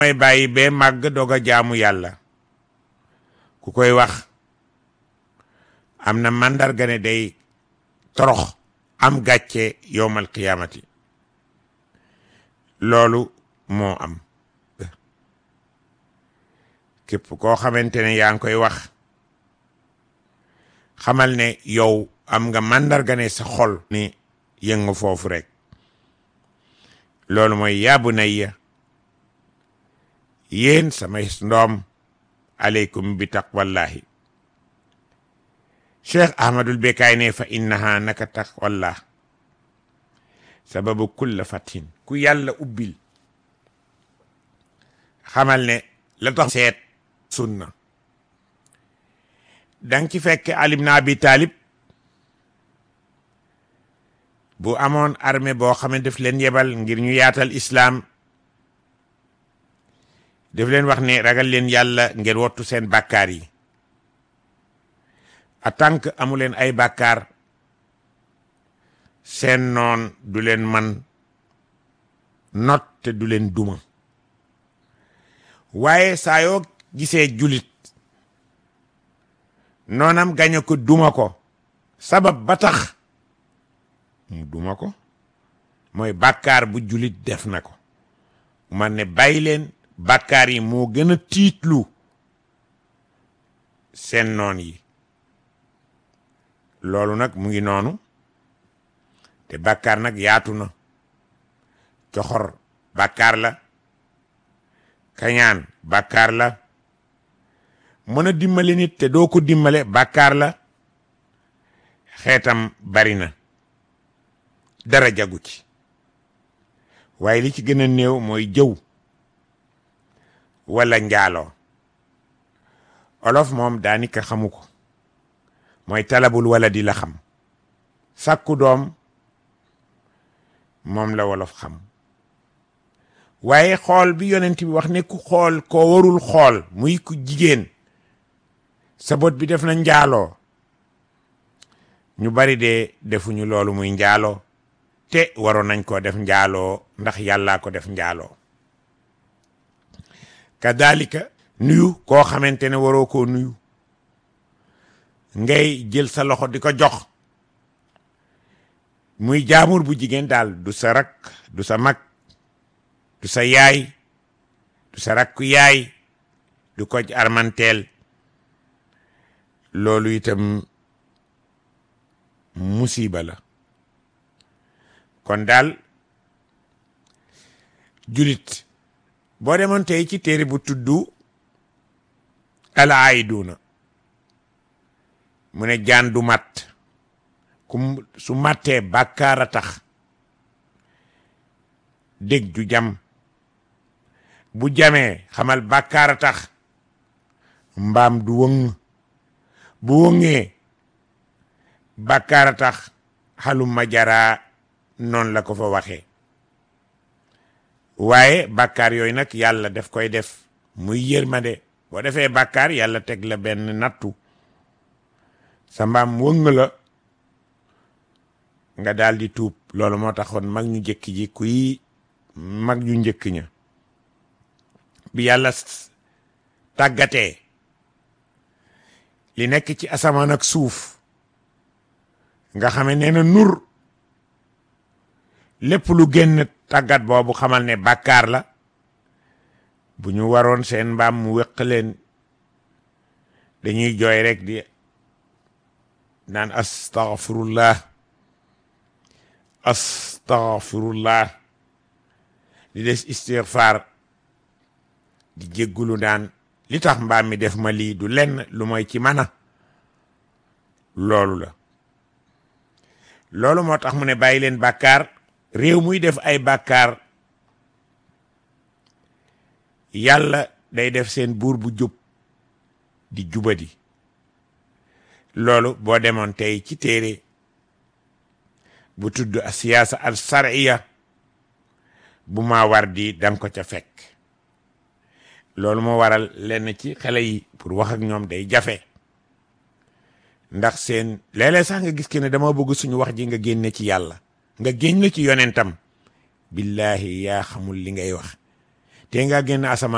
may bàyyi bee màgg doog a jaamu yàlla ku koy wax am na màndarga ne day torox am gàcce yowmal qiyaamati loolu moo am képp koo xamante ne yaa ngi koy wax xamal ne yow am nga màndarga ne sa xol ni yëngu foofu rek loolu mooy yaabu nayya yéen samay ndoom aleykum bi taqwallahi cheikh ahmadul bekaay ne fa innaha naka taqwallah sababu kulla fatin ku yàlla ubbil xamal ne la tax seet sunna dang ci fekk Ali ibn Abi Talib bu amoon armée boo xam ne daf leen yebal ngir ñu yaatal islaam daf leen wax ne ragal leen yàlla ngeen wottu seen bàkkaar yi en tant que amu leen ay bàkkaar seen noon du leen man not te du leen duma waaye saa yoo gisee julit noonam gañe ko duma ko sabab ba tax mu duma ko mooy bàkkaar bu julit def na ko man ne bàyyi leen bàkkaar yi moo gën a tiitlu seen noon yi loolu nag mu ngi noonu te bàkkaar nag yaatu na coxor bàkkaar la kañaan bàkkaar la mën a dimbale nit te doo ko dimbale bàkkaar la xeetam bari na dara jagu ci waaye li ci gën a néew mooy jëw wala njaaloo olof moom daanika xamu ko mooy talabul wala di la xam sàkku doom moom la wolof xam waaye xool bi yonent bi wax ne ku xool koo warul xool muy ku jigéen sa bot bi def na njaaloo ñu bari de defuñu loolu muy njaaloo te waroon nañ koo def njaaloo ndax yàllaa ko def njaaloo kadalika nuyu koo xamante ne waroo koo nuyu ngay jël sa loxo di ko jox muy jaamur bu jigéen daal du sa rak du sa mag du sa yaay du sa rakku yaay du ko armanteel loolu itam musiba la kon daal julit boo demoon tey ci téere bu tuddu al aiduna mu ne jaan du mat ku su mattee bàkkaar a tax dég ju jam bu jamee xamal bàkkaar a tax mbaam du wëng bu wëngee bàkkaar a tax xaluma jaraa noonu la ko fa waxee waaye bàkkaar yooyu nag yàlla daf koy def muy yërmande boo defee bàkkaar yàlla teg la benn nattu sa mbaam wëng la nga daal di tuub loolu moo taxoon mag ñu njëkk ji kuy mag ñu njëkk ña bi yàlla tàggatee li nekk ci asamaan ak suuf nga xame nee na nur lépp lu génn tàggat boobu xamal ne bàkkaar la bu ñu waroon seen mbaam mu wéq leen dañuy jooy rek di naan astaghfirullah astaghfirullah di des istighfar di jéggulu daan li tax mbaam mi def ma lii du lenn lu mooy ci mana loolu la loolu moo tax mu ne bàyyi leen bàkkaar réew muy def ay bàkkaar yàlla day def seen buur bu jub di jubadi loolu boo demoon tey ci téere bu tudd a siyaasa al sariya bu maa war di danga ko ca fekk loolu moo waral lenn ci xale yi pour wax ak ñoom day jafe ndax seen léeg-léeg sax nga gis ke ne dama bëgg suñu wax ji nga génne ci yàlla nga génn ci yonentam billahi yaa xamul li ngay wax te nga génn asamaan